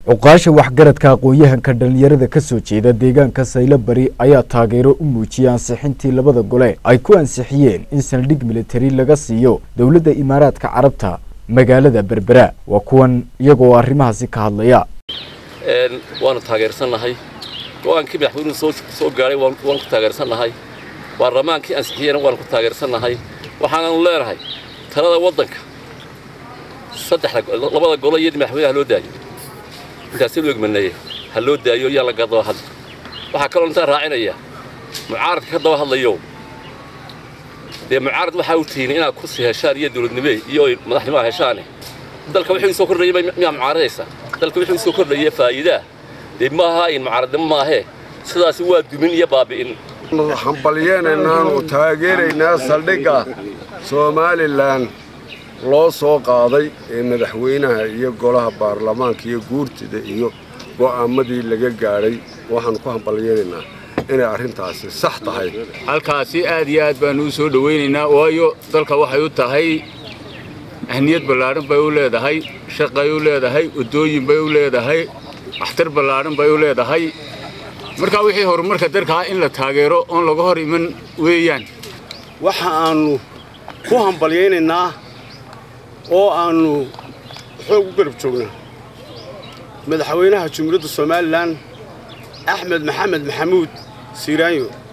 cuqaasha waxgaradka aqoon-yahanka dhallinyarada ka soo jeeda deegaanka saylo bari ayaa taageero u muujiyey ansixintii labada gole ay ku ansixiyeen in saldhig militari laga siiyo dowladda imaaraadka carabta magaalada berbera waa kuwan iyagoo arrimahaasi ka hadlaya waanu taageersannahay go-aankii madaxweynuhu soo soo gaadhay waanu ku taageersannahay baarlamaankii ansixiyena waanu ku taageersannahay waxaananu leenahay talada waddanka saddexda labada golo iyadii madaxweynaha loo daayo intaasi loo egmaneeye ha loo daayo yaan laga daba hadli waxaa kaloo intaan raacinaya mucaaradka ka daba hadlayo dee mucaarad waxaa u tihiin inaad kursi heshaan iyo dowladnime iyo madaxnimaa heshaane dalka wixii soo kordhayay miyaa mucaaradaysa dalka wixii soo kordhaya faa'iidaa dee ma aha in mucaaradnimo maahee sidaasi waa dumin iyo baabi'in hambalyeenaynaanu taageeraynaa saldhigga somalilan loo soo qaaday ee madaxweynaha iyo golaha baarlamaanka iyo guurtida iyo go'aamadii laga gaadhay waxaannu ku hambalyeenaynaa inay arrintaasi sax tahay halkaasi aad iyo aad baannu u soo dhowaynaynaa waayo dalka waxay u tahay ahniyad ballaadhan bay u leedahay shaqay u leedahay waddooyin bay u leedahay waxtar ballaadhan bay u leedahay markaa wixii horumarka dalkaa in la taageero oon laga hor iman weeyaan waxa aannu ku hambalyaynaynaa oo aannu xoog u garab joognaa madaxweynaha jumhuuriyadda somalilan axmed maxamed maxamuud siiraanyo